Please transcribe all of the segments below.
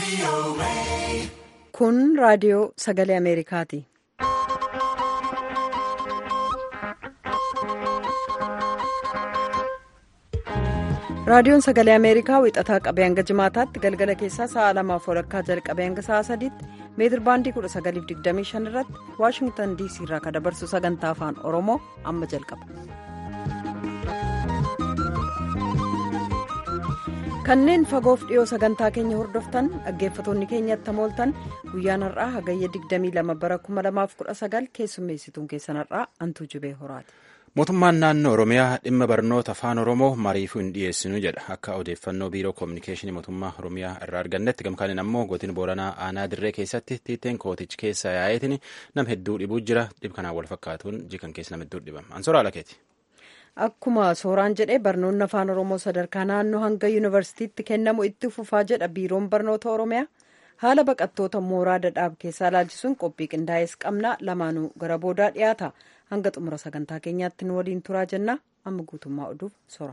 Kun raadiyoo sagalee Ameerikaati. Raadiyoon sagalee Ameerikaa wixataa qabee hanga jimaataatti galgala keessaa sa'a lamaaf walakkaa jalqabee hanga sa'a sadiitti meetir baandii 1925 irratti Waashingtan DC irraa kan dabarsu sagantaa afaan Oromoo amma jalqaba. Kanneen fagoof dhiyoo sagantaa keenya hordoftan dhaggeeffatoonni keenyatti mooltan guyyaan har'aa hagayya 22 bara 2019 keessummeessituun keessan har'aa antuu jibee horaati. Mootummaan naannoo Oromiyaa dhimma barnoota afaan Oromoo mariifuu hin dhiyeessinu jedha. Akka odeeffannoo biiroo koominikeeshinii mootummaa Oromiyaa irraa argannetti gamkaaniin ammoo godina Booranaa aanaa dirree keessatti tiiteen kootichi keessa yaa'eetiin nama hedduu dhibuu jira. Dhib kanaan wal fakkaatuun jikan keessa nama hedduu dhibama. Ansoora Alakeeti. Akkuma sooraan jedhee barnoonni afaan Oromoo sadarkaa naannoo hanga yuunivarsiitiitti kennamu itti fufaa jedha biiroon barnoota Oromiyaa. Haala baqattoota mooraa dadhaab keessaa ilaalchisuun qophii qindaa'ees qabna lamaanuu gara boodaa dhiyaata. Hanga xumura sagantaa keenyaatti nu waliin turaa jenna. Amma guutummaa oduuf soora.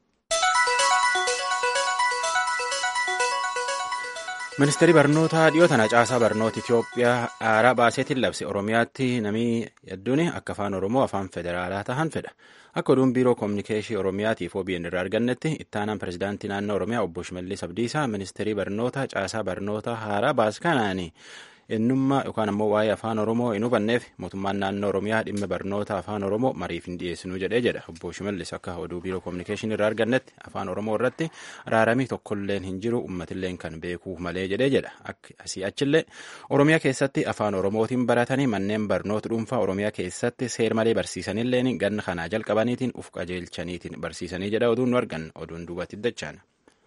Ministeerri barnootaa dhiyoo tana caasaa barnoota Itoophiyaa aaraa baaseetiin labse Oromiyaatti namni hedduun akka afaan Oromoo afaan federaalaa tahan fedha. Akka oduun biiroo koominikeeshii Oromiyaatiif OBN irraa argannetti ittaanaan pirezidaantii naannoo Oromiyaa obbo Shimallis Abdiisaa ministeerii barnoota caasaa barnoota haaraa baase kanaani ennummaa yookaan ammoo waa'ee afaan Oromoo hin hubanneef mootummaan naannoo Oromiyaa dhimma barnoota afaan Oromoo mariif hin dhiyeessinuu jedhee jedha. Obbo Shimallis akka oduu biiroo koominikeeshinii irraa argannetti afaan Oromoo irratti araaramii tokkolleen hin jiru uummatilleen kan beekuu malee jedhee jedha. Asii achillee Oromiyaa keessatti afaan Oromootiin baratanii manneen barnoota dhuunfaa Oromiyaa keessatti seer malee barsiisanilleen ganna kanaa jalqabaniitiin uf qajeelchaniitiin barsiisanii jedha oduun nu argan oduun duubatti dachaan.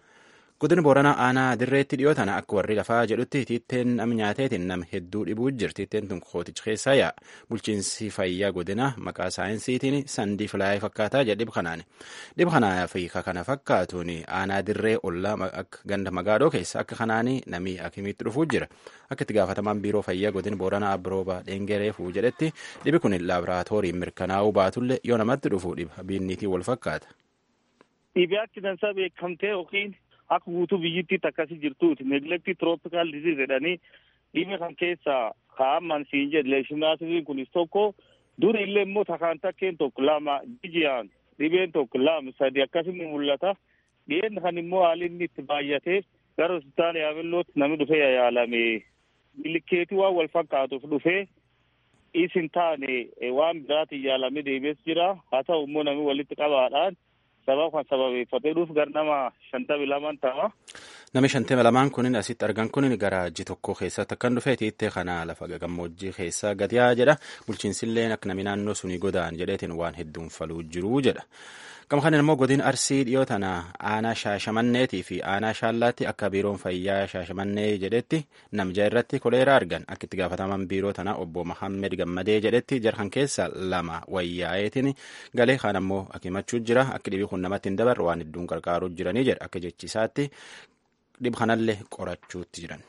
Godina Booranaa aanaa dirreetti dhiyoo tana akka warri lafaa jedhutti tiitteen nam nyaateetiin nam hedduu dhibuu jira. Tiitteen tun kooticha keessaa yaa'a. Bulchiinsi fayyaa godina maqaa saayinsiitiin sandii filaayee fakkaataa jedha dhib kanaan. Dhib kanaa fi kana fakkaatuun aanaa dirree ollaa akka ganda magaadoo keessa akka kanaan namni akimiitti dhufuu jira. Akka itti gaafatamaan biiroo fayyaa godina Booranaa Abrooba Dhengereefuu jedhetti dhibi kun laaboraatooriin mirkanaa'uu baatullee yoo namatti dhufu dhiba biinniitiin wal fakkaata. Dhibee accidentsaa beekamtee yookiin akka guutuu biyyittiitti akkasii jirtuuti neglektii tirooppikaal diziiz jedhanii dhibee kan keessaa kaa'aman siin jedhe leeshinaasiin kunis tokko duri illee immoo takaan takkeen tokko lama jijiyaan dhibeen tokko lama sadi akkasii mul'ata dhiyeen kan immoo haalli inni itti baay'atee gara hospitaala yaabellootti namni dhufee yaalame bilikeetii waan wal fakkaatuuf dhufee isin taane waan biraatiin yaalame deebi'es jira haa ta'u immoo namni walitti qabaadhaan sababa kan sababeeffatee dhuuf gara nama shantamii lamaan ta'a. Nami shantamii lamaan kunin asitti argan kunin gara ji tokko keessatti akkan dhufee tiittee kana lafa gammoojjii keessaa gadiyaa jedha. Bulchiinsilleen akka nami naannoo sunii godaan jedheetiin waan hedduun faluu jiruu jedha. Gama kanin immoo godin arsii dhiyoo tana aanaa shaashamanneetii fi aanaa shaallaatti akka biiroon fayyaa shaashamannee jedhetti namja irratti koleeraa argan akka itti gaafataman biiroo tana obbo Mahammed Gammadee jedhetti jarhan keessa lama wayyaa'eetiin galee kaan ammoo akimachuu jira akka dhibii kun namatti hin dabarre waan hedduun qarqaaruu jiranii jedha akka jechisaatti dhib kanallee qorachuutti jiran.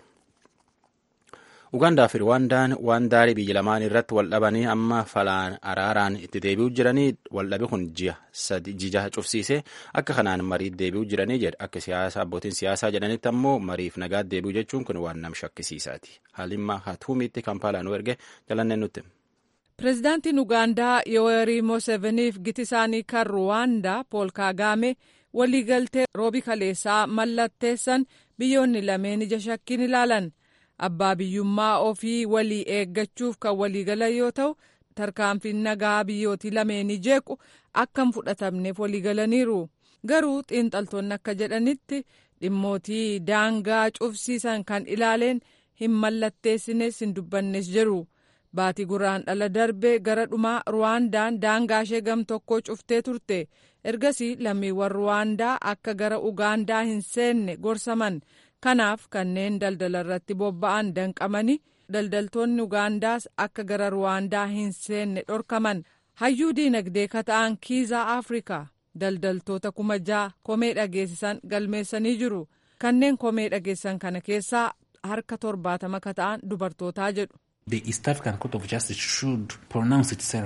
Ugaandaa fi Rwaandaan waan daarii biyya lamaan irratti wal dhabanii amma falaan araaraan itti deebi'uu jiranii waldhabe kun ji'a cufsiisee akka kanaan mariif deebi'uu jiranii jedha akka siyaasa abbootiin siyaasaa jedhanitti ammoo mariif nagaatti deebi'uu jechuun kun waan nam shakkisiisaati. Haalimmaa Hatuumiitti Kampaalaa nu erge jalanneen nutti. Pireezidaantiin Ugaandaa Yoweri Museveniif giti isaanii kan Ruwaandaa Pool Kaagaame waliigaltee roobi kaleessaa mallatteessan biyyoonni lameen ija shakkiin ilaalan. abbaa biyyummaa ofii walii eeggachuuf kan waliigalan yoo ta'u tarkaanfiin nagaa biyyootii lameenii jeequ akka hin fudhatamneef waliigalaniiru garuu xiinxaltoonni akka jedhanitti dhimmootii daangaa cufsiisan kan ilaaleen hin mallatteessines hin dubbannes jiru baatii guraandhala darbe gara dhumaa ruwaandaan daangaa ishee gam tokkoo cuftee turte ergasii lammiiwwan ruwaandaa akka gara ugaandaa hin seenne gorsaman. kanaaf kanneen daldala irratti bobba'an danqamanii daldaltoonni ugaandaas akka gara ruwaandaa hin seenne dhorkaman hayyuu diinagdee kata'an kiizaa afrikaa daldaltoota kuma ja'a komee dhageessisan galmeessanii jiru kanneen komee dhageessan kana keessaa harka torbaatama kata'an dubartootaa jedhu. The East African Court of Justice should pronounce itself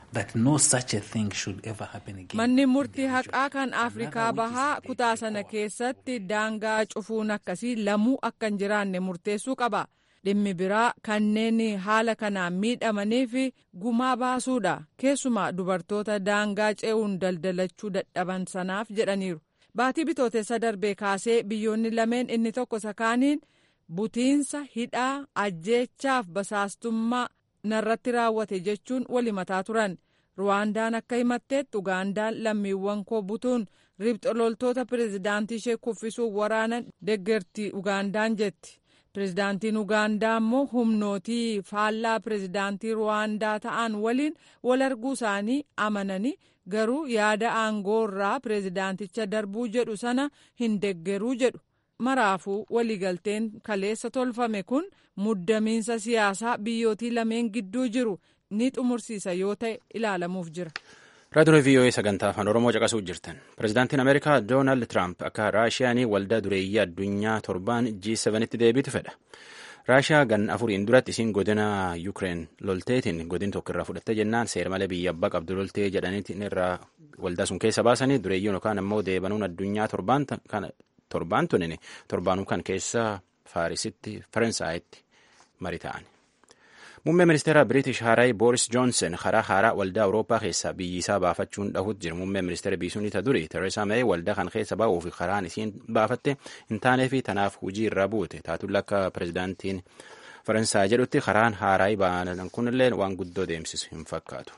manni murtii haqaa kan afrikaa bahaa kutaa sana keessatti daangaa cufuun akkasii lamuu akka hin jiraanne murteessuu qaba dhimmi biraa kanneen haala kanaan miidhamaniif gumaa baasuudha keessumaa dubartoota daangaa ce'uun daldalachuu dadhaban sanaaf jedhaniiru baatii bitootessa darbee kaasee biyyoonni lameen inni tokko sakaaniin butiinsa hidhaa ajjeechaaf basaastummaa narratti raawwate jechuun walimataa turan ruwaandaan akka himatteetti ugaandaan lammiiwwan koo butuun ribxololtoota pireezidaantii ishee kuffisuuf waraanan deggertii ugaandaan jetti pireezidaantiin ugaandaa immoo humnootii faallaa pireezidaantii ruwaandaa ta'an waliin wal arguu isaanii amananii garuu yaada aangoo irraa pireezidaanticha darbuu jedhu sana hin deggeruu jedhu maraafuu waliigalteen kaleessa tolfame kun muddamiinsa siyaasaa biyyootii lameen gidduu jiru ni xumursiisa yoo ta'e ilaalamuuf jira. raadiyoo vii'oo'ee sagantaa afaan oromoo caqasuu jirtan pireezidaantiin ameerikaa doonaald tiraamp akka raashiyaanii waldaa dureeyyii addunyaa torbaan g7tti deebitu fedha raashiyaa gan afuriin duratti isiin godina yuukireen lolteetiin godin tokko irraa fudhatte jennaan seera malee biyya abbaa qabdu loltee jedhaniitiin irraa waldaa sun keessa baasanii dureeyyiin yookaan ammoo deebanuun addunyaa torbaan tunin torbaanuu kan keessa faarisitti faransaayatti marii ta'an. Muummee ministeera Biriitish Haaraay Booris Joonsen karaa haaraa waldaa Awurooppaa keessaa biyyi isaa baafachuun dhahuutti jira. Muummee ministeera biisuun ta duri Tereesaa Mee waldaa kan keessa baa'uu fi karaan isiin baafatte hin taanee fi tanaaf hujii irraa buute. Taatulla akka pireezidaantiin Faransaay jedhutti karaan haaraay ba'an kunillee waan guddoo deemsisu hin fakkaatu.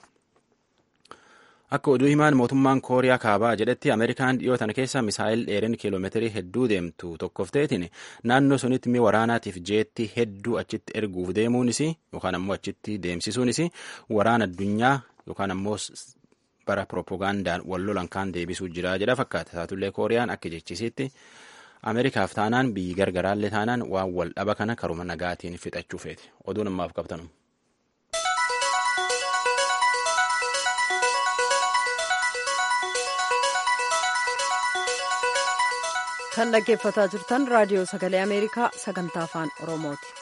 Akka oduu himaan mootummaan Kooriyaa Kaabaa jedhetti Ameerikaan dhiyoo tana keessa misaayil dheerin kiiloomeetirii hedduu deemtu tokkoof ta'etiin naannoo sunitti mi waraanaatiif jeetti hedduu achitti erguuf deemuunis yookaan ammoo achitti deemsisuunis waraana addunyaa yookaan ammoo bara piroopagaandaan wal lolan kaan deebisuu jira jedha fakkaata. Taatullee Kooriyaan akka jechisiitti Ameerikaaf taanaan biyyi gargaraallee taanaan waan wal dhaba kana karuma nagaatiin fixachuu feeti. Oduun ammaaf qabtanu. kan dhaggeeffataa jirtan raadiyoo sagalee ameerikaa sagantaa afaan oromooti.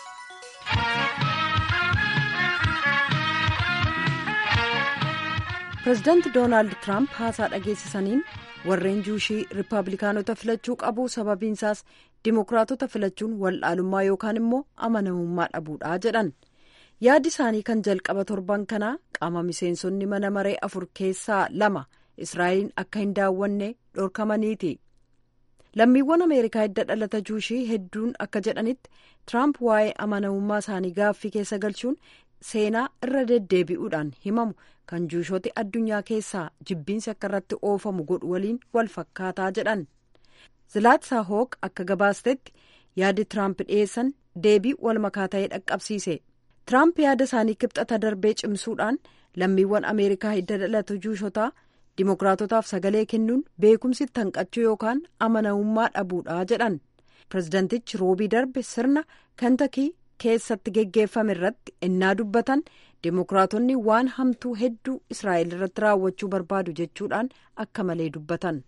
pireezidaanti doonaald tiraamp haasaa dhageessisaniin warreen juushii riippaabilikaanota filachuu qabu sababiinsaas dimokiraatota filachuun waldhaalummaa yookaan immoo amanamummaa dhabuudha jedhan yaadi isaanii kan jalqaba torban kanaa qaama miseensonni mana maree afur keessaa lama israa'eliin akka hin daawwanne dhorkamaniiti. lammiiwwan ameerikaa hidda dhalata juushii hedduun akka jedhanitti tiraamp waa'ee amanamummaa isaanii gaaffii keessa galchuun seenaa irra deddeebi'uudhaan himamu kan juushooti addunyaa keessaa jibbiinsi akka irratti oofamu godhu waliin wal fakkaataa jedhan zilaatsaa hooq akka gabaastetti yaadi tiraamp dhiyeessan deebii wal makaa ta'ee dhaqqabsiise tiraamp yaada isaanii kibxata darbee cimsuudhaan lammiiwwan ameerikaa hidda dhalata juushotaa. Dimookiraatotaaf sagalee kennuun beekumsi tanqachuu yookaan amanamummaa dhabuudha jedhan pireezidantichi roobii darbe sirna kantakii keessatti geggeeffame irratti ennaa dubbatan dimookiraatonni waan hamtuu hedduu israa'el irratti raawwachuu barbaadu jechuudhaan akka malee dubbatan.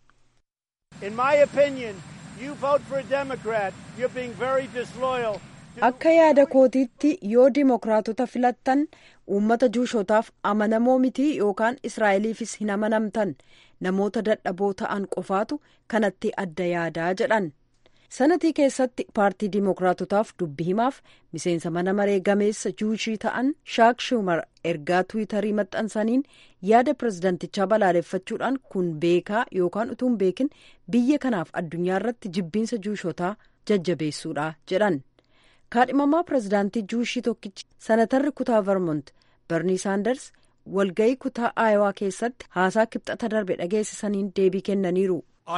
akka yaada kootiitti yoo dimookiraatota filattan uummata juushotaaf amanamoo mitii yookaan israa'eliifis hin amanamtan namoota dadhaboo ta'an qofaatu kanatti adda yaadaa jedhan sanatii keessatti paartii dimookiraatotaaf dubbi himaaf miseensa mana maree gameessa juushii ta'an shaak shumar ergaa tiwiitarii maxxansaniin yaada pireezidantichaa balaaleffachuudhaan kun beekaa yookaan utuu hin beekin biyya kanaaf addunyaa irratti jibbiinsa juushotaa jajjabeessuudha jedhan. kaadhimamaa pireezidaantii juushii tokkichi sanatarri kutaa vermont barnii saanders walga'ii kutaa aayowaa keessatti haasaa kibxata darbe dhageessisaniin deebii kennaniiru.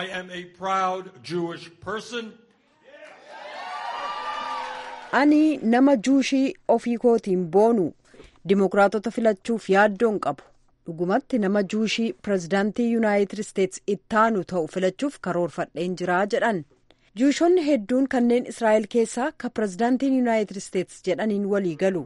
ani nama juushii ofii kootiin boonu dimookiraatota filachuuf yaaddoon qabu dhugumatti nama juushii pireezidaantii yuunaayitid isteetsi ittaanu ta'u filachuuf karoorfadheen jiraa jedhan. juushonni hedduun kanneen israa'el keessaa ka pireezidaantiin yuunaayitid isteetsi jedhaniin walii galu.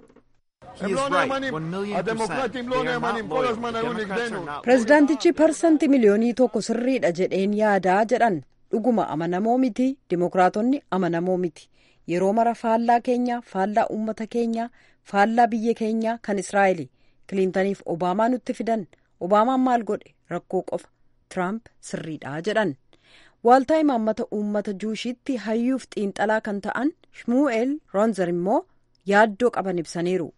pireezidaantichi parsanti miliyoonii tokko sirriidha jedheen yaadaa jedhan dhuguma amanamoo miti dimookiraatonni amanamoo miti yeroo mara faallaa keenya faallaa uummata keenya faallaa biyya keenya kan israa'el kiliintaniif obaamaa nutti fidan obaamaan maal godhe rakkoo qofa tiraamp sirriidha jedhan waaltaa imaammata uummata juushiitti hayyuuf xiinxalaa kan ta'an shmuu'eel roonzer immoo yaaddoo qaban ibsaniiru.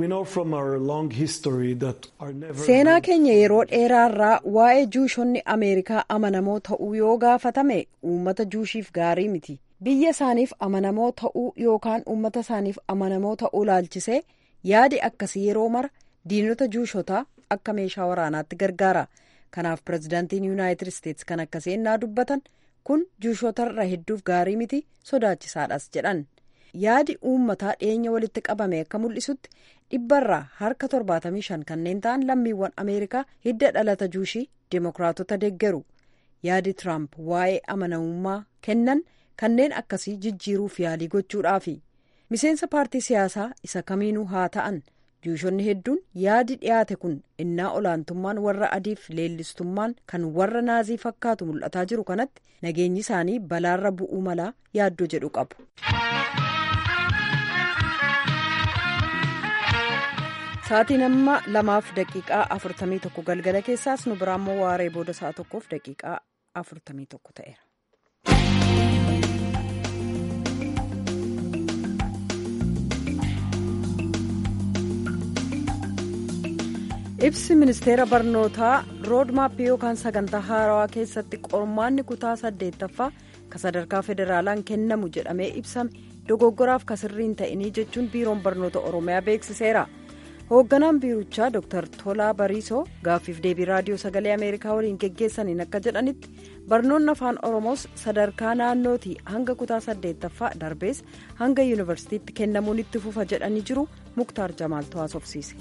seenaa keenya yeroo dheeraarraa waa'ee juushonni ameerikaa amanamoo ta'uu yoo gaafatame uummata juushiif gaarii miti biyya isaaniif amanamoo ta'uu yookaan uummata isaaniif amanamoo ta'uu laalchisee yaadi akkasii yeroo mara diinota juushotaa akka meeshaa waraanaatti gargaara kanaaf pirezidaantiin yuunaayitid isteetsi kan akkasii ennaa dubbatan kun juushotarra hedduuf gaarii miti sodaachisaadhas jedhan. yaadi uummataa dhiyeenya walitti qabame akka mul'isutti dhibbarraa harka 75 kanneen ta'an lammiiwwan ameerikaa hidda dhalata juushii deemokiraatota deeggaru yaadi tiraamp waa'ee amanamummaa kennan kanneen akkasii jijjiiruuf yaalii gochuudhaafi miseensa paartii siyaasaa isa kamiinuu haa ta'an juushonni hedduun yaadi dhiyaate kun innaa olaantummaan warra adiif leellistummaan kan warra naazii fakkaatu mul'ataa jiru kanatti nageenyi isaanii balaarra bu'uu malaa yaaddoo jedhu qabu. sa'aatiin amma lamaaf daqiiqaa afurtamii tokko galgala keessaas nu biraa immoo waaree booda sa'a tokkoof daqiiqaa afurtamii tokko ta'eera. ibsi ministeera barnootaa roodmaappii yookaan sagantaa haarawaa keessatti qormaanni kutaa saddeettaffaa ka sadarkaa federaalaan kennamu jedhamee ibsame dogoggoraaf kasirriin ta'inii jechuun biiroon barnoota oromiyaa beeksiseera. hoogganaan biirichaa dr tolaa bariisoo gaaffiif deebii raadiyoo sagalee ameerikaa waliin geggeessaniin akka jedhanitti barnoonni afaan oromoos sadarkaa naannootii hanga kutaa saddeettaffaa darbees hanga yuunivarsiitiitti kennamuun itti fufa jedhanii jiru muktaar jamaaltu haasofsiise.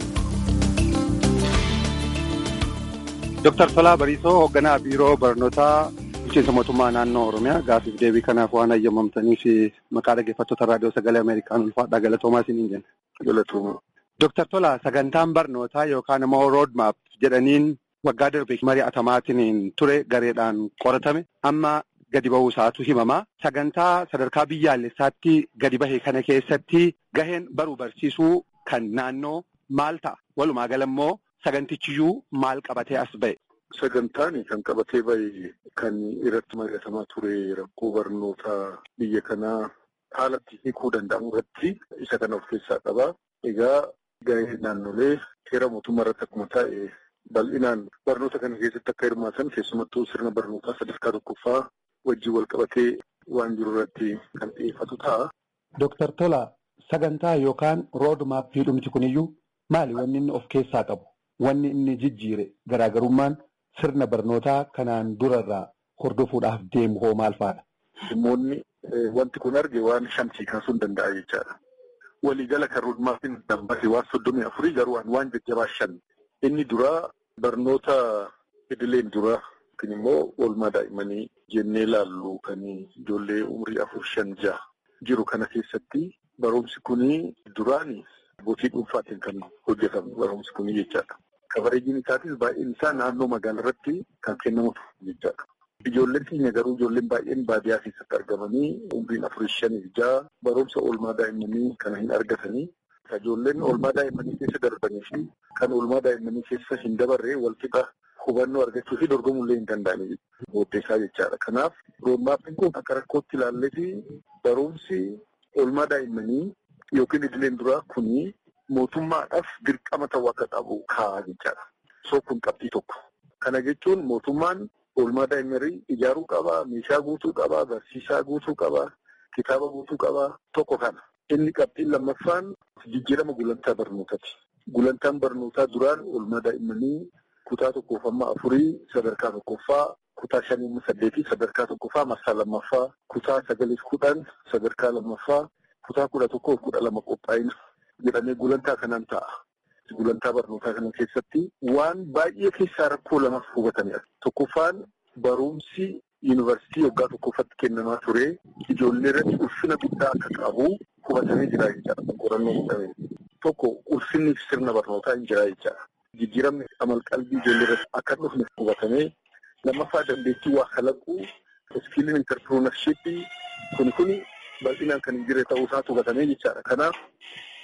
dr tolaa bariisoo hoogganaa biiroo barnootaa bulchiinsa mootummaa naannoo oromiyaa gaaffiif deebii kanaaf waan hayyamamtaniif maqaa dhaggeeffattoota raadiyoo sagalee ameerikaan ulfaadhaa galatoomaa isiniin jenna. Dooktar Tolaa sagantaan barnootaa yookaan immoo roodmaap jedhaniin waggaa darbe mari'atamaatiin ture gareedhaan qoratame amma gadi ba'uu isaatu himamaa. Sagantaa sadarkaa biyyaalessaatti gadi bahe kana keessatti gaheen baruu barsiisuu kan naannoo maal ta'a? Walumaa gala immoo sagantichiyyuu maal qabatee as ba'e? Sagantaan kan qabatee bahe kan irratti mari'atamaa ture rakkoo barnootaa biyya kanaa haalatti hiikuu danda'amu irratti isa kana of keessaa qaba. Egaa Gahee naannolee seera mootummaa irratti akkuma taa'e bal'inaan barnoota kana keessatti akka hirmaatan keessumattuu sirna barnootaa sadarkaa tokkoffaa wajjin wal qabatee waan jiru irratti kan xiyyeeffatu ta'a. Dooktar Tolaa sagantaa yookaan rood maappii dhumti kuniyyuu maali wanni inni of keessaa qabu? Wanni inni jijjiire garaagarummaan sirna barnootaa kanaan durarraa hordofuudhaaf deemu hoo maal fa'aadha? Dhimmoonni wanti kun arge waan shantii kaasuu hin danda'a jechaadha. Waliigala kan roodmaappiin dambate waan soddomii afurii garuu waan jajjabaa shan. Inni duraa barnoota idileen duraa yookiin immoo oolmaa daa'immanii jennee ilaallu kan ijoollee umurii afur shan jaha jiru kana keessatti barumsi kunii duraan abbootii dhuunfaatiin kan hojjetamu barumsi kunii jechaadha. Kabareejiin isaatis baay'een isaa naannoo magaalaa irratti kan kennamutu jechaadha. Ijoolleen keenya garuu ijoolleen baay'een baadiyyaa keessatti argamanii umriin afurii shanii jaha barumsa oolmaa daa'immanii kana hin argatanii ijoolleen oolmaa daa'immanii keessa darbanii fi kan oolmaa daa'immanii keessa hin dabarree walqixa hubannoo argachuu fi dorgomullee hin danda'anii booddeessaa jechaadha. Kanaaf roodmaappiin kun akka rakkootti ilaallee fi barumsi oolmaa daa'immanii yookiin idileen duraa kuni mootummaadhaaf dirqama ta'uu akka qabu kaa'aa jechaadha. Soo kun qabxii tokko. Kana jechuun mootummaan oolmaa daa'immanii ijaaruu qaba, meeshaa guutuu qaba, barsiisaa guutuu qaba, kitaaba guutuu qaba. Tokko kana. Inni qabxiin lammaffaan jijjiirama gulantaa barnootaati. Gulantaan barnootaa duraan oolmaa daa'immanii kutaa tokkoof amma afurii sadarkaa tokkoffaa, kutaa shanii amma saddeetii sadarkaa tokkoffaa marsaa lammaffaa, kutaa sagaliif kudhan sadarkaa lammaffaa, kutaa kudha tokkoof kudha lama qophaa'ina jedhamee gulantaa kanaan ta'a. Gulantaa barnootaa kana keessatti waan baay'ee keessaa rakkoo lamaaf hubatamedha. Tokkoffaan barumsi yuunivarsiitii waggaa tokkoffatti kennamaa ture ijoollee irratti ulfina guddaa akka qabu hubatamee jira jechaadha. Qorannoo godhamee. Tokko ulfinni sirna barnootaa hin jira jechaadha. Jijjiiramni amalqalbii ijoollee irratti akka dhufne hubatamee lammaffaa dandeettii waa kalaquu iskiiliin intarpiroonarshiippii kuni kuni bal'inaan kan hin jirre ta'uu isaatu hubatamee jechaadha. Kanaaf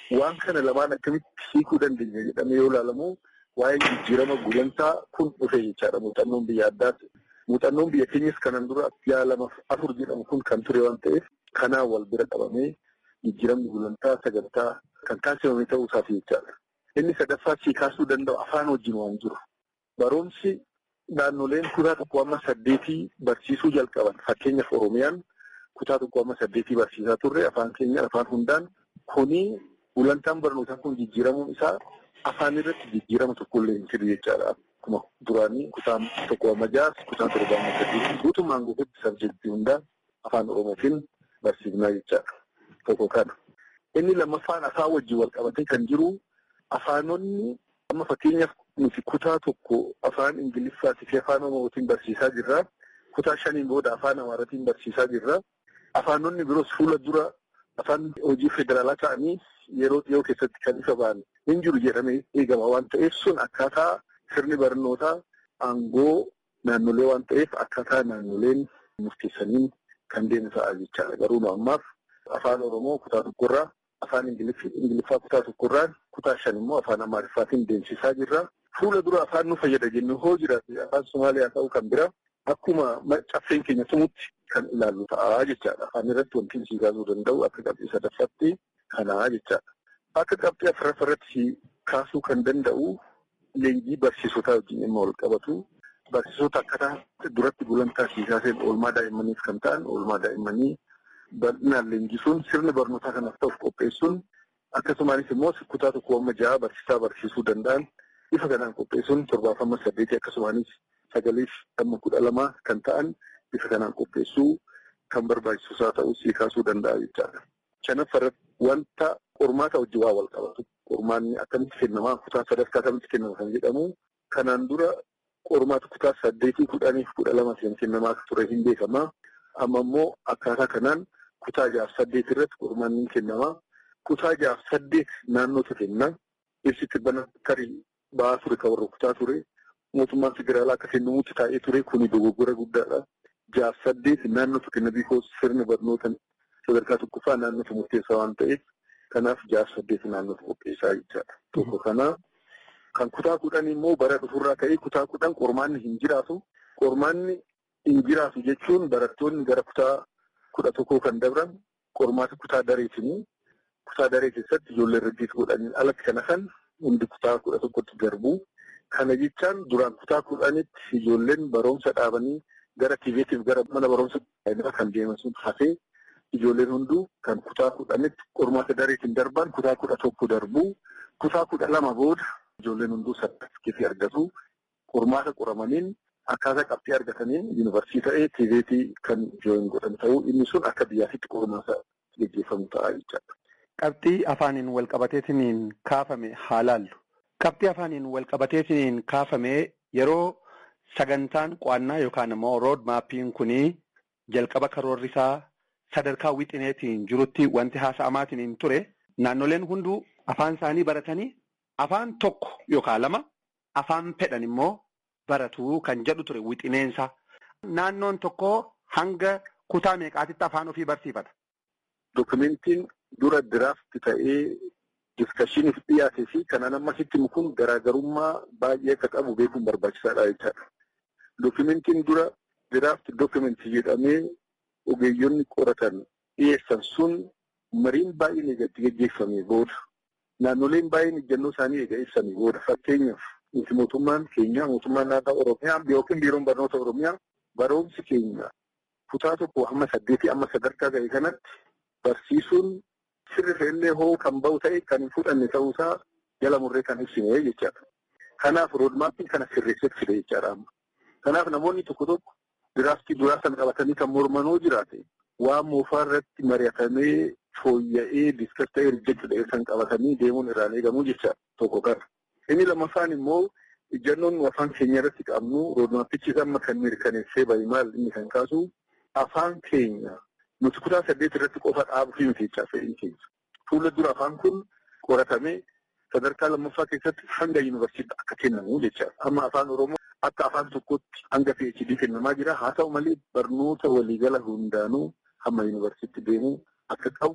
waan kana lamaan akkamitti hiikuu dandeenya jedhamee yoo ilaalamu waa'ee jijjiirama gulantaa kun dhufe jechaadha muuxannoon biyya addaatti. Muuxannoon biyya keenyas kanan dura yaa lama afur jedhamu kun kan ture waan ta'eef kanaan wal bira qabamee jijjiiramni gulantaa sagantaa kan taasifame ta'uu isaati jechaadha. Inni sadaffaa sii kaasuu danda'u afaan wajjin waan jiru. Barumsi naannoleen kutaa tokko amma saddeetii barsiisuu jalqaban fakkeenyaaf Oromiyaan kutaa tokko amma saddeetii barsiisaa turre afaan keenya afaan hundaan kuni gulantaan barnootaa kun jijjiiramuun isaa afaan irratti jijjiirama tokkollee hin jiru jechaadha. Akkuma duraanii kutaan tokko amma jaas kutaan torba amma saddeetii guutummaan guututti sabjektii hundaan afaan Oromootiin barsiifnaa jechaadha. Tokko kana. Inni lammaffaan afaan wajjin wal qabatee kan jiru afaanonni amma fakkeenyaaf nuti kutaa tokko afaan Ingiliffaatii fi afaan Oromootiin barsiisaa jirra. Kutaa shaniin booda afaan Amaaraatiin barsiisaa jirra. Afaanonni biroos fuula dura afaan hojii federaalaa ta'anii yeroo dhiyoo keessatti kan ifa ba'an hin jiru jedhamee eegama waan ta'eef sun akkaataa sirni barnootaa aangoo naannolee waan ta'eef akkaataa naannoleen murteessaniin kan deemu ta'a jechaadha. Garuu nu ammaaf afaan Oromoo kutaa tokkorraa afaan Ingiliffaa kutaa tokkorraa kutaa shan immoo afaan Amaariffaatiin deemsisaa jirra. Fuula dura afaan nu fayyada jennu hoo jiraate afaan Somaaliyaa ta'uu kan bira akkuma caffeen keenya tumutti kan ilaallu ta'a jechaadha. Afaan irratti wanti sii kaasuu danda'u akka qabxii sadaffaatti kanaa jechaadha. Akka qabxii afuraffaa irratti kaasuu kan danda'u leenjii barsiisotaa wajjin dhimma wal qabatu. Barsiisota akkaataa duratti gulantaa siisaaseen oolmaa daa'immaniif kan ta'an oolmaa daa'immanii bal'inaan leenjisuun sirni barnootaa kanaaf ta'uuf qopheessuun akkasumaanis immoo kutaa tokko amma ja'a barsiisaa barsiisuu danda'an bifa kanaan qopheessuun torbaafama saddeetii akkasumaanis sagaliif amma kudha lama kan ta'an bifa kanaan qopheessuu kan barbaachisaa ta'uu sii kaasuu danda'a jechaadha. Shanaffarratti wanta qormaata wajjin waa wal qabatu. Qormaanni akkamitti kennamaa kutaa sadarkaa akkamitti kennama kan jedhamu kanaan dura qormaata kutaa saddeetii kudhaniif kudha lama kennamaa ture hin beekamaa. Amma immoo akkaataa kanaan kutaa jaaf saddeet irratti qormaanni kennamaa. Kutaa jaaf saddeet naannootu kenna. Ibsitti bana tarii ba'aa ture kan warra kutaa ture. Mootummaan federaalaa akka kennamutti taa'ee ture kuni dogoggora guddaadha. Jaaf saddeet naannootu kenna biikoo sirni barnoota sadarkaa tokkoffaa naannootu murteessaa waan ta'eef kanaaf jaaf saddeet naannootu qopheessaa jechaadha. Tokko kanaa kan kutaa kudhan immoo bara dhufurraa ka'ee kutaa kudhan qormaanni hin jiraatu. Qormaanni hin jiraatu jechuun barattoonni gara kutaa kudha tokkoo kan dabran qormaata kutaa dareetinii kutaa daree keessatti ijoollee irratti godhaniin alatti kana kan hundi kutaa kudha tokkotti darbu. Kana jechaan duraan kutaa kudhanitti ijoolleen barumsa dhaabanii gara tiiveetiif gara mana barumsa kan deeman sun hafee ijoolleen hunduu kan kutaa kudhanitti qormaata dareetiin darban kutaa kudha tokko darbu. Kutaa kudha lama booda ijoolleen hunduu sartifikeetii argatu. Qormaata qoramaniin akkaataa qabxii argataniin yuunivarsiitii ta'ee tiiveetii kan jooyin godhan ta'uu inni sun akka biyyaatitti qormaata gaggeeffamu ta'a jechaadha. Qabxii afaaniin walqabateetiin kaafame haa laallu. Qabxii afaaniin walqabateetiin kaafame yeroo sagantaan qo'annaa yookaan immoo rood maappiin kunii jalqaba karoorri isaa sadarkaa wixineetiin jirutti wanti haasa'amaatiin ture naannoleen hunduu afaan isaanii baratanii afaan tokko yookaan lama afaan fedhan immoo baratu kan jedhu ture wixineensa. Naannoon tokko hanga kutaa meeqaatitti afaan ofii barsiifata. Dokumentiin dura diraafti ta'ee diskashiniif dhiyaatee fi kanaan ammasitti kun garaagarummaa baay'ee akka qabu beekuun barbaachisaadha jechaadha. Dokumentiin dura diraafti dokumentii jedhamee ogeeyyonni qoratan dhiyeessan sun mariin baay'een eegatti gaggeeffamee booda naannoleen baay'een ejjennoo isaanii eega ibsanii booda fakkeenyaaf nuti mootummaan keenya mootummaan naannoo Oromiyaa yookiin biiroon barnoota Oromiyaa barumsi keenya kutaa tokko hamma saddeetii amma sadarkaa ga'e kanatti barsiisuun sirrifa illee hoo kan bahu ta'e kan hin fudhanne ta'uusaa jala murree kan ibsine jechaadha. Kanaaf roodmaappii kana sirreessetti fide jechaadha amma. Kanaaf namoonni tokko tokko diraaftii duraa sana qabatanii kan mormanoo jiraate waan moofaa irratti mari'atamee fooyya'ee diskas ta'ee rijektidha kan qabatanii deemuun irraan eegamu jechaadha tokko kana. Inni lammaffaan immoo ejjennoon afaan keenya irratti qabnu roodmaappichis amma kan mirkaneessee bahi maal inni kan kaasu afaan keenya nuti kutaa saddeet irratti qofa dhaabuu fi miti jechaa fedhiin keenya. Fuula dura afaan kun qoratamee sadarkaa lammaffaa keessatti hanga yuunivarsiitii akka kennamu jechaadha. Amma afaan Oromoo akka afaan tokkotti hanga PhD kennamaa jira. Haa ta'u malee barnoota waliigala hundaanuu hamma yuunivarsiitii deemuu akka qabu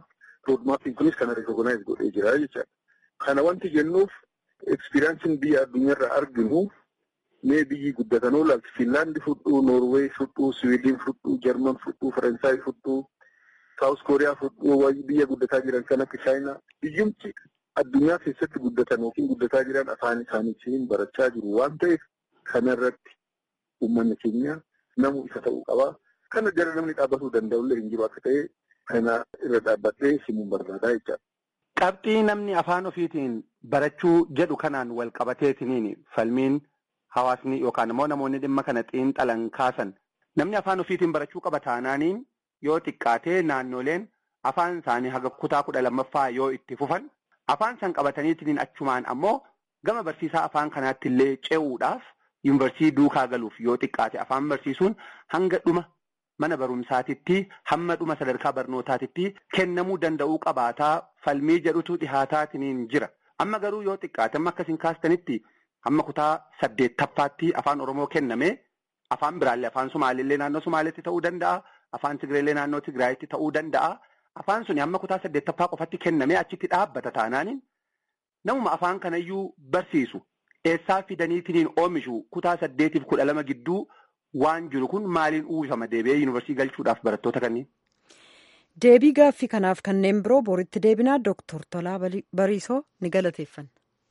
roodmaappiin kunis kana rikogonaayiz godhee jira jechaadha. Kana wanti jennuuf ekspiriyaansiin biyya addunyaarraa arginu mee biyyi guddatan oolaalti Finlaandi fudhuu, Noorweey fudhuu, Siwiidin fudhuu, Jarman fudhuu, Faransaay fudhuu, Saawus Kooriyaa fudhuu, biyya guddataa jiran kan akka Chaayinaa. Biyyumti addunyaa keessatti guddatan yookiin guddataa jiran afaan isaaniitiin barachaa jiru waan ta'eef kanarratti uummanni keenya namu isa ta'uu qaba. Kana jala namni dhaabbatuu danda'ullee hin jiru akka ta'e kana irra dhaabbadhee himuun barbaadaa jechaadha. Qabxii namni afaan ofiitiin barachuu jedhu kanaan wal qabateetiniin falmiin hawaasni yookaan immoo namoonni dhimma kana xiinxalan kaasan namni afaan ofiitiin barachuu qaba taanaaniin yoo xiqqaatee naannoleen afaan isaanii haga kutaa kudha lammaffaa yoo itti fufan afaan san qabataniitiin achumaan ammoo gama barsiisaa afaan kanaatti illee ce'uudhaaf yuunivarsiitii duukaa galuuf yoo xiqqaate afaan barsiisuun hanga dhuma mana barumsaatitti hamma dhuma sadarkaa barnootaatitti kennamuu danda'uu qabaataa falmii jedhutu dhihaataatiin jira. Amma garuu yoo xiqqaate amma akkasiin kaastanitti hamma kutaa saddeettaffaatti afaan Oromoo kenname afaan biraallee afaan Sumaaleellee naannoo Sumaaleetti ta'uu danda'a. Afaan Tigireellee naannoo Tigraayitti ta'uu danda'a. Afaan suni hamma kutaa saddeettaffaa qofatti kennamee achitti dhaabbata taanaaniin namuma afaan kanayyuu barsiisu eessaa fidaniitiin oomishu kutaa saddeetiif kudha lama gidduu waan jiru kun maaliin uwwifama deebi'ee yuunivarsiitii galchuudhaaf barattoota kanneen. Deebii gaaffii kanaaf kanneen biroo boritti deebinaa Dooktor Tolaa Bariisoo ni galateeffanna.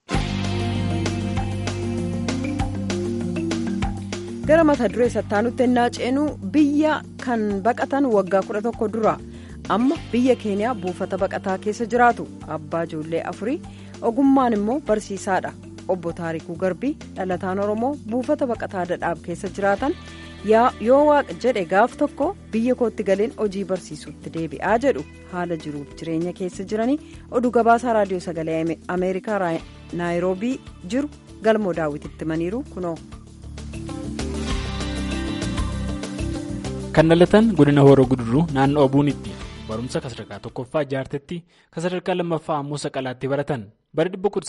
Gara mata duree sattaanutti ennaa ceenuu biyya kan baqatan waggaa kudha tokko dura amma biyya keeniyaa buufata baqataa keessa jiraatu abbaa ijoollee afurii ogummaan immoo barsiisaadha. Obbo Taarikuu Garbii dhalataan Oromoo buufata baqataa dadhaab keessa jiraatan yoo waaqa jedhe gaaf tokko biyya kootti galeen hojii barsiisuutti deebi'aa jedhu haala jiruuf jireenya keessa jiranii oduu gabaasaa raadiyoo sagalee ameerikaa naayiroobii jiru galmoo daawwititti himaniiru kunoo. kan dhalatan godina horoo guduruu naannoo obuunitti barumsa sadarkaa tokkoffaa jaartetti sadarkaa lammaffaa ammoo saqalaatti baratan bara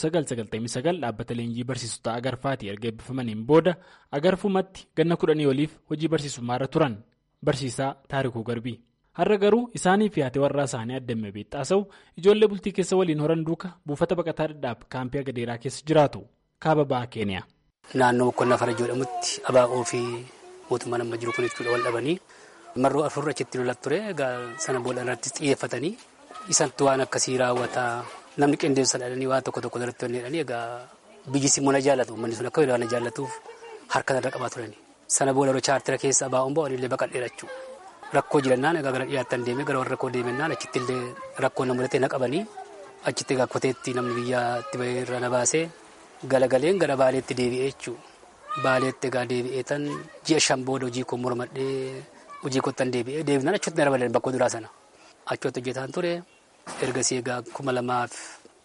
1999 dhaabbata leenjii barsiisota agarfaatii erga eebbifamaniin booda agarfumatti ganna kudhanii oliif hojii barsiisummaarra turan barsiisaa taarikuu garbii har'a garuu isaanii fi haati warraa isaanii addamee beexxaasa'u ijoollee bultii keessa waliin horan duuka buufata baqataa dadhaab kaampii agadeeraa keessa jiraatu kaaba ba'aa keeniyaa. naannoo boqqonnaa fara jedhamutti abaa'oo fi mootummaa nama jiru kun jechuudha wal dhabanii marroo afur achitti lolatti ture egaa sana booda irratti xiyyeeffatanii isantu waan akkasii raawwataa namni qindeessa dhalanii waan tokko tokko irratti hojjetanii egaa biyyisi immoo na jaallatu uummanni sun akka na jaallatuuf harka irra qabaa turani sana booda yeroo chaartira keessa abaa'uun ba'anii illee baqadhee jechuu rakkoo jirannaan egaa gara dhiyaattan deemee gara warra rakkoo deemennaan achitti illee rakkoo na mudatee na qabanii achitti egaa koteetti namni biyyaatti bahee irra na baasee galagaleen gara baaleetti deebi'ee jechuu baaleetti egaa deebi'ee tan ji'a shan booda hojii koo mormadhee hojii kottan deebi'ee deebinaan achutti na dabalan bakka duraa sana achutti hojjetaan ture ergasii egaa kuma lamaaf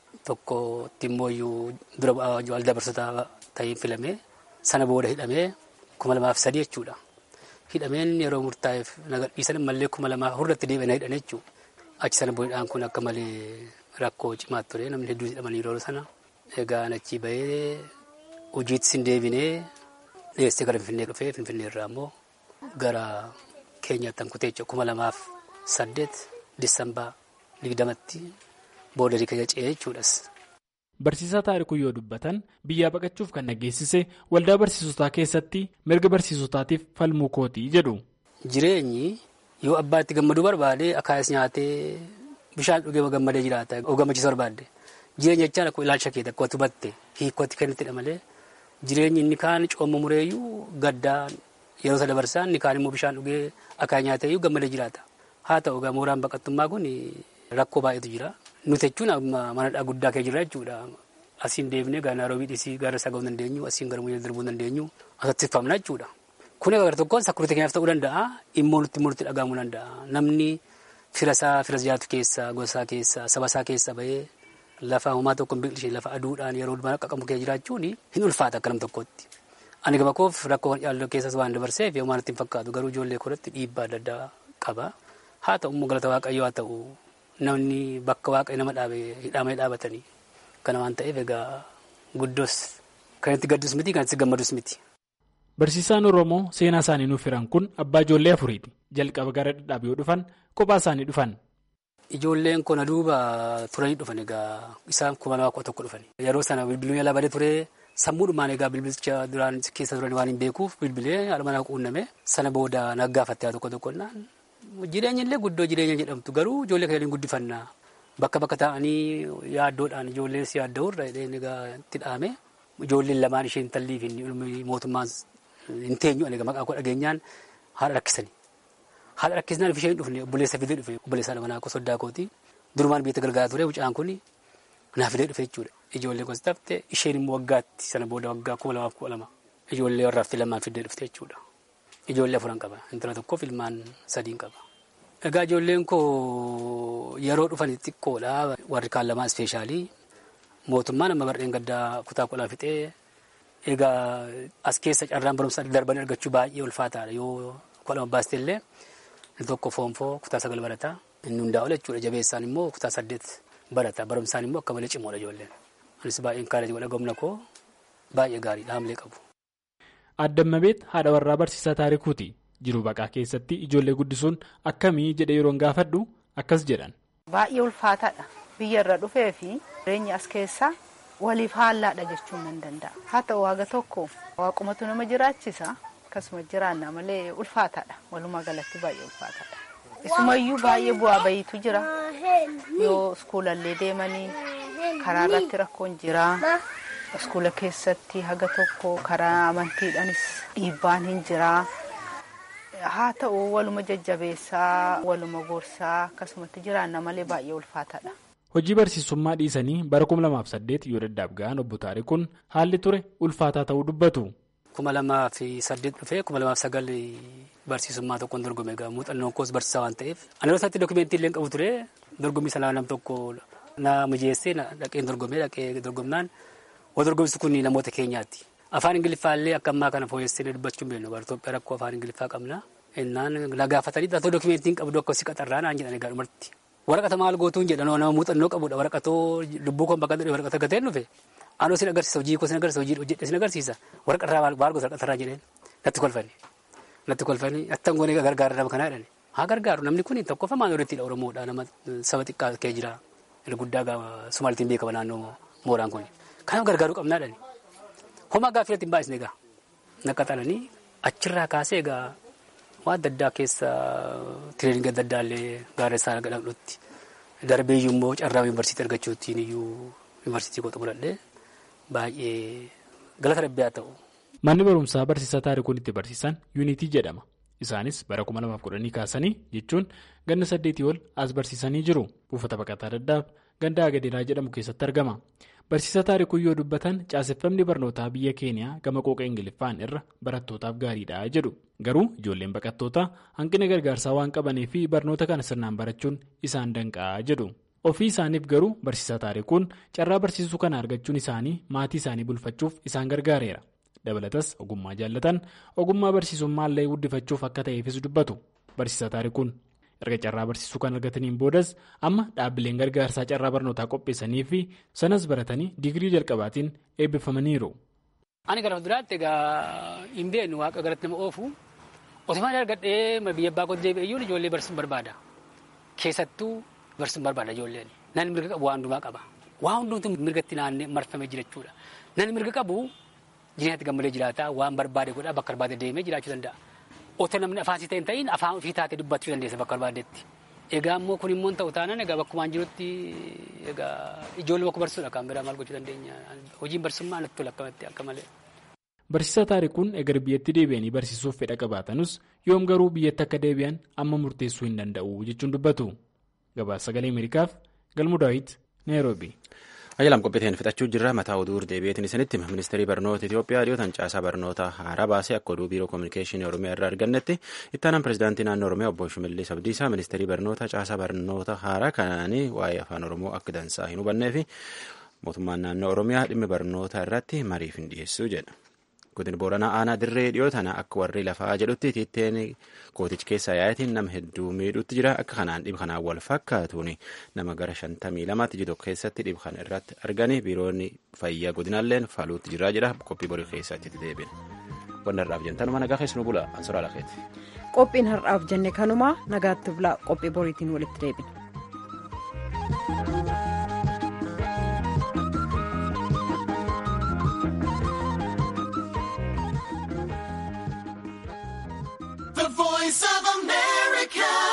tokkotti immoo dura bu'aa dabarsataa ta'ee filamee sana booda hidhamee kuma lamaaf sadii jechuudha. Hidhameen yeroo murtaa'eef nagadhiisan mallee kuma lamaa hurratti deebi'ee na hidhan jechuudha. Achi sana boodaan kun akka malee rakkoo cimaa ture namni hedduun hidhamanii yeroo sana. Egaa achi bahee hojiitti sin deebinee dhiyeessee gara Finfinnee dhufee Finfinnee irraa immoo gara keenyaatti hankutee jechuudha kuma lamaaf saddeet Disambaa digdamatti booda keenya ce'ee jechuudhas. Barsiisaa taarikuu yoo dubbatan biyyaa baqachuuf kan nageessise waldaa barsiisotaa keessatti mirga barsiisotaatiif falmuu kootii jedhu. Jireenyi yoo abbaatti gammaduu barbaade akaayis nyaatee bishaan dhugee gammadee jiraata yoo gammachiisu barbaadde. Jireenya jechaan akkuma ilaalcha keetii akka hubatte hiikkootti kennittidha malee jireenyi inni kaan cooma mureeyyuu gaddaan yeroo isa dabarsaan inni kaan immoo bishaan dhugee akaayii nyaateeyyuu gammadee jiraata. Haa ta'u egaa mooraan baqattummaa kun rakkoo baay'eetu jira. Nuti jechuun manadhaa guddaa kee jira jechuudha. Asiin deemnee gara Naaroobii dhisii gara isaa ga'uu dandeenyu asiin gara Muyyee darbuu dandeenyu asatti famna jechuudha. Kun egaa gara tokkoon sakkuruutii keenyaaf ta'uu danda'a immoo nutti immoo nutti dhagahamuu danda'a. Namni fira isaa fira jiraatu keessa gosaa keessa saba isaa keessa bahee lafa homaa tokko hin biqilchee lafa aduudhaan yeroo mana qaqqabu kee jiraachuun hin ulfaata akka nam tokkotti. Ani gama koof rakkoo yaalloo keessas waan dabarseef yoo waan itti hin fakkaatu garuu ijoollee koratti dhiibbaa adda addaa qaba. Haa ta'u immoo galata waaqayyoo haa ta'u namni bakka waaqayyo nama dhaabe hidhamee dhaabatanii kana waan ta'eef egaa guddoos kan itti gaddus miti kan itti gammadus miti. Barsiisaan Oromoo seenaa isaanii nuuf hiran kun abbaa ijoollee afuriiti. Jalqaba gara dhadhaab yoo dhufan kophaa isaanii dhufan. Ijoolleen kun duuba turanii dhufan egaa isaan kuma lamaa kudha tokko dhufan. Yeroo sana bilbiluun yaalaa badee ture sammuudhumaan egaa bilbilicha duraan keessa turan waan hin beekuuf bilbilee haadha manaa quunname sana booda naggaafattee tokko tokkonnaan jireenya illee guddoo jireenya jedhamtu garuu ijoollee kanneen guddifannaa bakka bakka taa'anii yaaddoodhaan ijoollee si yaadda'u irra egaa itti dhaame ijoolleen lamaan ishee intalliif mootummaan hin teenyu egaa maqaa koo dhageenyaan haadha rakkisanii. Haadha rakkisnaan ishee hin dhufne obboleessa fidee dhufe obboleessa haadha manaa soddaa kooti durumaan biyya gargaaraa ture mucaan kun naa fidee dhufe jechuudha. Ijoollee gosa taphte isheen immoo waggaatti sana booda waggaa kuma lamaaf kudha lama ijoollee warraaf lamaan fidee dhufte jechuudha. Ijoollee afuran qaba intala tokkoof ilmaan sadiin qaba. Egaa ijoolleen koo yeroo dhufan xiqqoodha warri kaan lamaa ispeeshaalii mootummaan amma bardeen gaddaa kutaa kudhaa fixee egaa as keessa carraan barumsa darbanii argachuu baay'ee ulfaataadha yoo kudha lama baastee illee inni tokko foonfoo kutaa sagal barataa inni hundaa'u jechuudha jabeessaan immoo kutaa saddeet barata barumsaan immoo akka malee cimoodha ijoolleen anis baay'een kaalee godha gomna koo baay'ee gaariidha haamlee qabu. Addammabeet haadha warraa barsiisaa taarikuuti jiru baqaa keessatti ijoollee guddisuun akkamii jedhee yeroon gaafadhu akkas jedhan. Baay'ee ulfaataadha biyya irra dhufee fi jireenya as keessaa waliif haallaadha jechuun nan danda'a haa ta'u waaqa tokko waaqumatu nama jiraachisa. akkasuma jiraanna malee ulfaataadha walumaa galatti baay'ee ulfaataadha isumayyuu baay'ee bu'aa bayiitu jira yoo iskuulallee deemanii karaa irratti rakkoon jira iskuula keessatti haga tokko karaa amantiidhaanis dhiibbaan hin jira haa ta'u waluma jajjabeessaa waluma gorsaa akkasumatti jiraanna malee baay'ee ulfaataadha. Hojii barsiisummaa dhiisanii bara 2008 yoo daddaaf ga'an obbo Taarikuun haalli ture ulfaataa ta'uu dubbatu. kuma lamaa fi saddeet dhufee kuma lamaa fi sagal barsiisummaa tokkoon dorgome egaa muuxannoon koos barsiisaa waan ta'eef ani yeroo isaatti dookumentii illee qabu ture dorgommii sanaa nam tokko na mijeessee dhaqeen dorgomee dhaqee dorgomnaan waa dorgomsi kun namoota keenyaati. Afaan Ingiliffaa illee akka ammaa kana fooyyessee dubbachuu hin beeknu bara Itoophiyaa rakkoo afaan Ingiliffaa qabna. Innaan na gaafatanii dhaatoo dookumentiin qabdu akka si qaxarraa naan jedhan egaa dhumarti. Waraqata maal gootuun jedhan nama muuxannoo qabudha waraqatoo lubbuu koon bakka waraqata gateen dhufe. Anoo sin agarsiisa hojii koo sin agarsiisa hojii hojjedhe sin agarsiisa waraqarraa maal gosa waraqarraa jedheen natti kolfani natti kolfani attan goonee gargaara nama kanaa jedhani haa gargaaru namni kun tokkoffaa maal odeettiidha Oromoodha nama saba xiqqaa kee jira guddaa Sumaalitiin beekama naannoo mooraan kun kanaaf gargaaruu qabnaa jedhani homaa gaaffii irratti hin baay'isne egaa naqaxalanii achirraa kaasee egaa waan adda addaa keessa tireeninga adda addaa illee gaarreessaa gadhamdhutti darbee iyyuu immoo carraa yuunivarsiitii argachuutiin iyyuu yuunivarsiitii koo xumuradhee baay'ee galata rabbii haa ta'u. Manni barumsaa barsiisaa taarikuun itti barsiisan yuunitii jedhama. Isaanis bara 2010 kaasanii jechuun ganna saddeetii ol as barsiisanii jiru. Buufata baqataa daddaaf ganda agadeeraa jedhamu keessatti argama. Barsiisaa taarikuu yoo dubbatan caaseffamni barnootaa biyya keeniyaa gama qooqa ingiliffaan irra barattootaaf gaariidha jedhu. Garuu ijoolleen baqattootaa hanqina gargaarsaa waan qabanii fi barnoota kana sirnaan barachuun isaan danqa'a jedhu. Ofii isaaniif garuu barsiisaa taarikuun carraa barsiisuu kana argachuun isaanii maatii isaanii bulfachuuf isaan gargaareera. Dabalatas ogummaa jaallatan ogummaa barsiisummaa illee guddifachuuf akka ta'eefis dubbatu. Barsiisaa taarikuun erga carraa barsiisuu kan argataniin boodas amma dhaabbileen gargaarsaa carraa barnootaa qopheessanii fi sanas baratanii digirii jalqabaatiin eebbifamaniiru. Ani gara fuulduraatti egaa hin beeknu waaqa garatti nama oofu otumaan argadhee biyya abbaa koo deebi'eyyuun ijoollee barsiisuun barbaada. Keessattuu barsiisuun barbaada ijoolleen. Namni mirga qabu waan hundumaa qaba. Waan hundumtuu mirgatti naannee marfamee jira jechuudha. Namni mirga qabu jireenyatti gammalee jiraata waan barbaade godhaa bakka barbaade deemee jiraachuu danda'a. Otoo namni afaan si ta'e hin ta'in afaan ofii taatee dubbachuu dandeessa bakka barbaadetti. Egaa immoo kun immoo ta'u taanaan egaa bakkumaan jirutti egaa ijoollee bakka barsiisuudha kan biraa maal gochuu dandeenya. Hojiin barsiisummaa natti tola akkamatti akka malee. Barsiisaa taarikuun egar biyyatti deebi'anii barsiisuuf fedha qabaatanus yoom garuu biyyatti akka deebi'an amma murteessuu hin danda'u jechuun dubbatu. Gabaasa sagalee Ameerikaaf Galmuu Daawit Naayiroobi. Ayyaalaam qophiiteen fixachuu jirra mataa oduu deebi'eetiin isinitti ministeerii barnoota Itoophiyaa dhiyootan caasaa barnoota haaraa baasee akka oduu biiroo koominikeeshinii Oromiyaa irraa argannetti ittaanaan pirezidaantii naannoo Oromiyaa obbo Shimallis Abdiisaa ministeerii barnoota caasaa barnoota haaraa kanaanii waa'ee afaan Oromoo akka dansaa hin hubannee fi mootummaan naannoo Oromiyaa dhimmi barnoota irratti mariif hin dhiyeessu jedha. Godina Booranaa aanaa dirree dhiyoo tana akka warri lafaa jedhutti tiitteen kootichi keessa yaa'eetiin nama hedduu miidhuutti jira akka kanaan dhib kanaan wal fakkaatuun nama gara shantamii lamaatti jiru keessatti dhib kana irratti arganii biiroonni fayyaa godinaalleen faaluutti jira jedha qophii borii keessatti deebiin. Wanni har'aaf jentanuma nagaa keessanuu bula ansuraa lakeeti. Qophiin har'aaf jenne kanuma nagaatti bulaa qophii boriitiin walitti deebina. The voice of America.